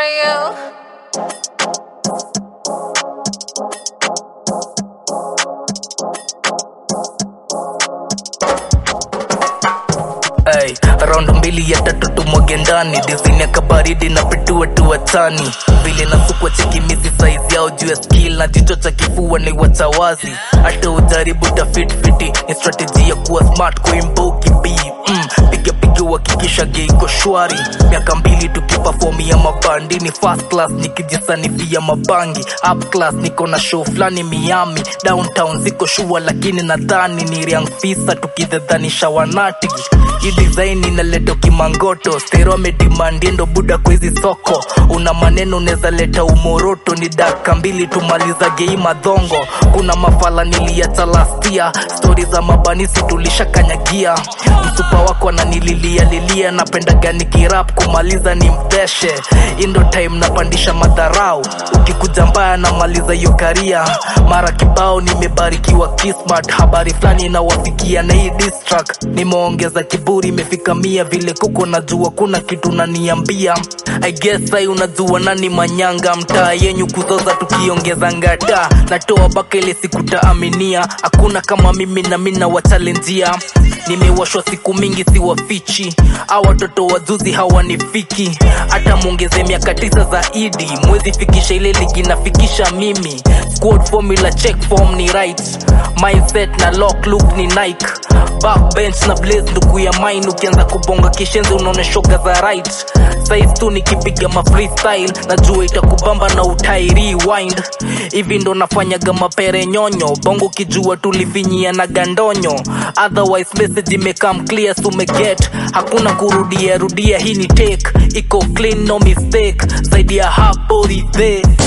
you. Ay, raundi mbili ya tatu tumwage ndani dizini ya kabaridi na pitua tuachani vile nasukwa chekimisi saizi yao juu ya skill na jicho cha kifua ni wachawazi hata ujaribu tafitfiti ni strategy ya kuwa smart kuimboki b mm, piga piga uhakikisha geiko shwari miaka mbili tukipafomia mabandi ni first class nikijisanifia mabangi up class niko na show fulani miami downtown ziko shua lakini nadhani ni riang fisa tukidhadhanisha wanati hii design inaleta kimangoto stero amedimandiendo buda kwa hizi soko una maneno unaweza leta umoroto ni daka mbili tumaliza gei madhongo kuna mafala niliacha lastia stori za mabanisi tulishakanyagia msupa wako ananililia lilia napenda gani kirap kumaliza ni mteshe indo time napandisha madharau ukikuja mbaya namaliza hiyo karia mara kibao nimebarikiwa kismat habari fulani inawafikia na hii distrack nimeongeza kiburi imefika mia vile kuko najua kuna kitu naniambia i guess ai unajua nani manyanga mtaa yenyu kuzoza tukiongeza ngata natoa baka ile siku taaminia hakuna kama mimi na mina wachalenjia nimewashwa siku mingi si wafichi a watoto wazuzi hawanifiki hata mwongeze miaka tisa zaidi mwezi fikisha ile ligi nafikisha mimi squad formula check form ni right mindset na lock look ni nike backbench na blaze ndugu ya mine ukianza kubonga kishenzi unaona shoga za right size tu nikipiga ma freestyle najua itakubamba na utai rewind hivi ndo nafanyaga mapere nyonyo bongo kijua tulifinyia na gandonyo otherwise message imekam clear sumeget hakuna kurudia rudia hii ni take iko clean no mistake zaidi ya hapo ridhe